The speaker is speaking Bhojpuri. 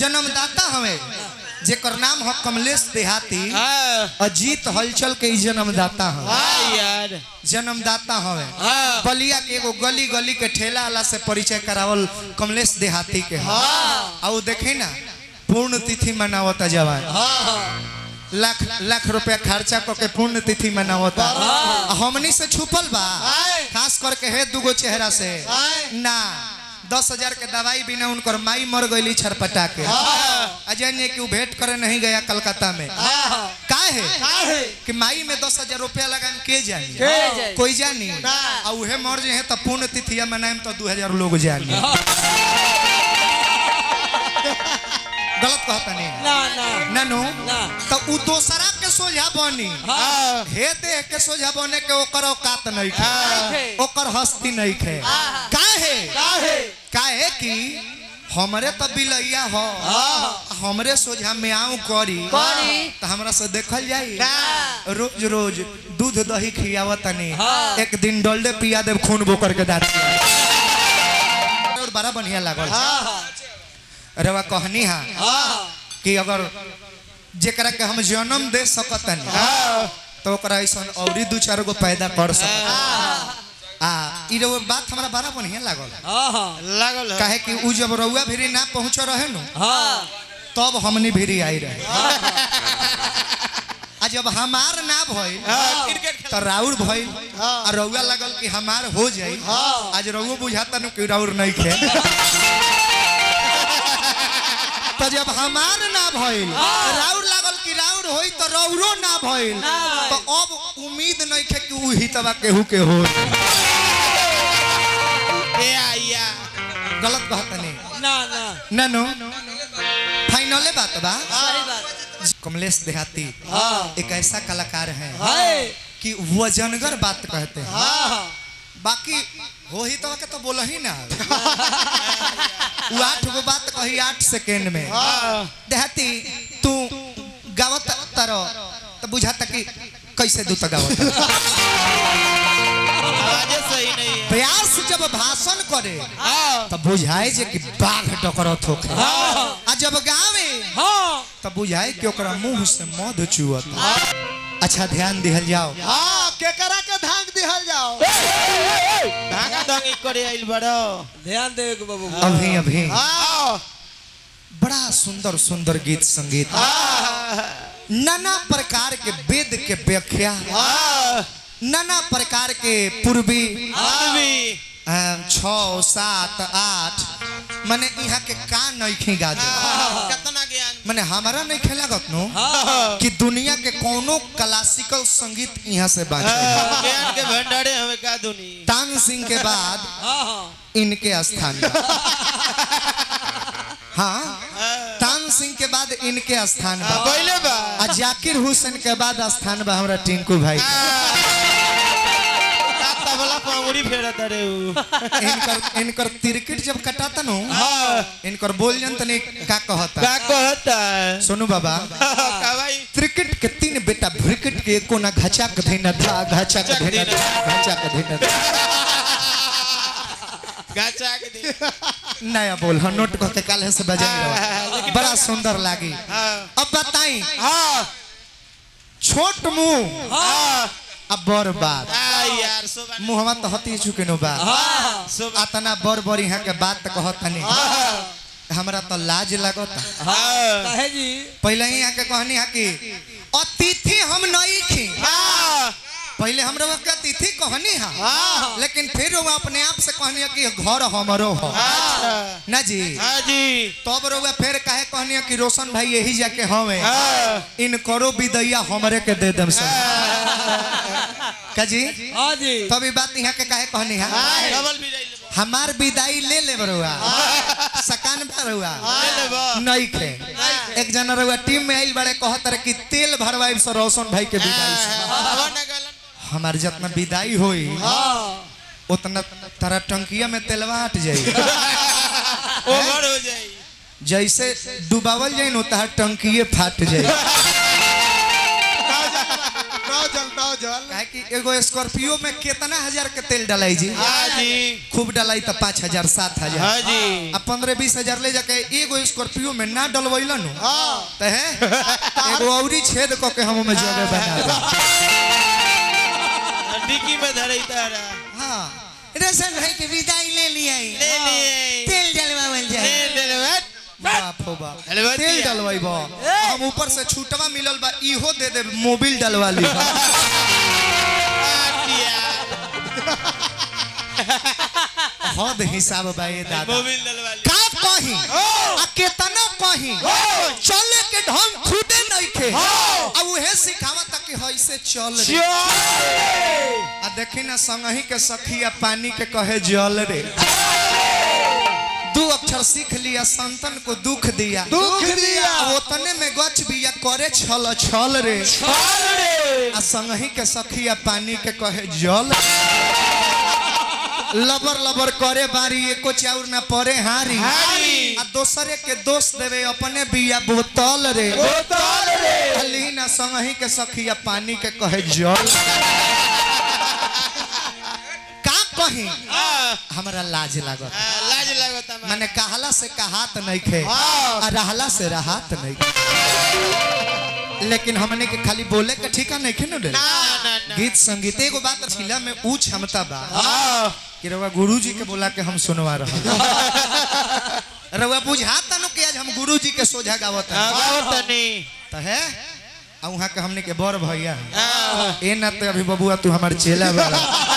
जन्मदाता हवे जेकर नाम हो कमलेश देहाती हाँ अजीत हलचल के ई जन्मदाता हवे हाँ यार जन्मदाता हवे हाँ बलिया के एगो गली गली के ठेला वाला से परिचय करावल कमलेश देहाती के है आ वो देखे ना पूर्ण तिथि मनावता जवान लाख लाख रुपया खर्चा क के पूर्ण तिथि मनावता आ हमनी से छुपल बा खास करके है दुगो चेहरा से ना दस हजार के दवाई बिना उनकर माई मर गई छरपटा के अजय ने कि वो भेंट करे नहीं गया कलकत्ता में का है कि माई में दस हजार रुपया लगाम के जानी जानी? कोई जानी आ उहे मर जे है तो पूर्ण तिथिया मनाएम तो दू हजार लोग जानी गलत कहता नहीं ना ना ननु ना। तो उ दोसरा के सोझा बनी हाँ हे देह के सोझा बने के ओकर औकात नहीं खे खे। ओकर हस्ती नहीं खे काहे काहे कि हमरे तो बिलैया हो हमरे सोझा में आऊं करी करी। तो हमरा से देखल जाई ना। रोज रोज दूध दही खियावत तनी हाँ। एक दिन डोल्डे पिया देव खून बोकर के दांत और बड़ा बढ़िया लागल रवा कहनी हा कि अगर जेकरा के हम जन्म दे सकतनी तो ओकरा ऐसा औरी दू चार गो पैदा कर सकत आ ई रउआ बात हमरा बड़ा बढ़िया लागल लागल है काहे कि उ जब रउआ भिरी ना पहुंच रहे नु हाँ तब हमनी भिरी आई रहे आ जब हमार ना भइल क्रिकेट खेल तो राउर भइल आ रउआ लागल कि हमार हो जाई आज रउआ बुझाता नु कि राउर नहीं खे तो जब हमार ना भइल राउर लागल कि राउर होई तो रउरो ना भइल तो अब उम्मीद नहीं खे कि उ हितवा केहू के हो ए आया गलत बात नहीं ना ना ननु फाइनले बात बा सही बात कमलेश देहाती हाँ एक ऐसा कलाकार है हाय कि वजनगर बात कहते हैं हाँ बाकी हो ही तो के तो बोल ही ना वो आठ गो बात कही आठ सेकेंड में देहाती तू गावत तारो तो बुझाता कि कैसे दूत गावत आवाजे सही नहीं है व्यास जब भाषण करे हाँ तो बुझाए जे कि बाघ डकरत होखे आ जब गावे हाँ तो बुझाए कि ओकरा मुंह से मध चुअत अच्छा ध्यान दिहल जाओ हाँ केकरा के धांग दिहल जाओ धागा दंगी करे आइल बड़ो ध्यान देवे के बाबू अभी अभी हाँ बड़ा सुंदर सुंदर गीत संगीत नाना प्रकार के वेद के व्याख्या नाना प्रकार के पूर्वी आदमी अम, छः सात आठ माने यहाँ के का नहीं गा दे कितना ज्ञान माने हमारा नहीं खेला नो कि दुनिया के कोनो क्लासिकल संगीत यहाँ से बाजे ज्ञान के भंडारे हमें का दुनी तान सिंह के बाद हाँ हाँ इनके स्थान बा। हाँ तान सिंह के बाद इनके स्थान बा पहले बा आ जाकिर हुसैन के बाद स्थान बा हमरा टिंकू भाई के। तबला पंगुड़ी फेरत रे उ इनकर इनकर तिरकिट जब कटाता नु इनकर बोल जन तनी का कहता का कहता है सुनु बाबा का भाई त्रिकट के तीन बेटा भ्रिकट के एको ना घचा के धीना था घचा के धीना था घचा के धीना था गाचा के दे नया बोल हाँ नोट कह के काले से बजाई बड़ा सुंदर लागी हाँ अब बताई हाँ छोट मुंह हाँ अब बड़ बात आ यार सुबह मुहवा तो हती चुके नो बा हाँ सुबह अतना बड़ बड़ यहाँ के बात कहतनी हमरा तो लाज लगता हाँ काहे जी पहले ही यहाँ के कहनी है कि अतिथि हम नहीं थी हाँ पहले हम लोग के अतिथि कहनी है हाँ लेकिन फिर वो अपने आप से कहनी है कि घर हमरो हो अच्छा ना जी हाँ जी तब रोगा फिर काहे कहनी है कि रोशन भाई यही जाके हवे हाँ इन करो विदैया हमरे के दे दम से का जी हाँ जी तब ई बात यहाँ के काहे कहनी है डबल भी ले हमार विदाई ले ले बरुआ सकान भरुआ लेबो नहीं खे एक जना रहुआ टीम में आइल बड़े कहत रहे कि तेल भरवाई से रोशन भाई के विदाई से हवा न गलन हमार जितना विदाई होई हाँ उतना तारा टंकिया में तेलवा हट जाई ओवर हो जाई जैसे डुबावल जाई न तहार टंकिए फाट जाई डॉजल डॉजल काहे कि एगो स्कॉर्पियो में कितना हजार के तेल डलाई जी हाँ जी खूब डलाई तो पाँच हजार सात हजार हाँ जी आ पंद्रह बीस हजार ले जाके एगो स्कॉर्पियो में ना डलवैला नु हाँ तो है एगो औरी छेद क के हम में जगह बना दे डिक्की में धरे तारा हाँ रेशन भाई के विदाई ले लिया ले लिए तेल डलवावल ले जाए ले ले बाप हो बाप डलवा तेल दिया। डलवाई बा हम ऊपर से छूटवा मिलल बा इहो दे दे मोबिल डलवा ली हद हिसाब बा ये दादा मोबिल डलवा ली का कही आ केतना कही चले के ढंग खुदे नहीं खे आ उहे सिखावा तक कि हइसे चल रे आ देखी ना संगही के सखिया पानी के कहे जल रे दू अक्षर सीख लिया संतन को दुख दिया दुख दिया आ ओतने में गच बिया करे छल छल रे आ संगही के सखिया पानी के कहे जल लबर लबर करे बारी एको चाउर ना परे हारी हारी। आ दोसरे के दोष देवे अपने बिया बोतल रे बोतल रे अली ना संगही के सखिया पानी के कहे जल का कही हाँ हमरा लाज लागत हाँ, लाज लगता मां माने कहला से कहात नहीं खे आ रहला से राहत नहीं खे। लेकिन हमने के खाली बोले के ठीका नहीं खे न ना ना ना गीत संगीत एगो बात छिला में ऊ क्षमता बा हाँ कि रउआ गुरुजी के बोला के हम सुनवा रहा रउआ बुझाता नु कि आज हम गुरुजी के सोझा गावत हाँ, बहुत तनी त है आ वहां के हमने के बड़ भैया हैं। हाँ ए ना तो अभी बबुआ तू हमार चेला वाला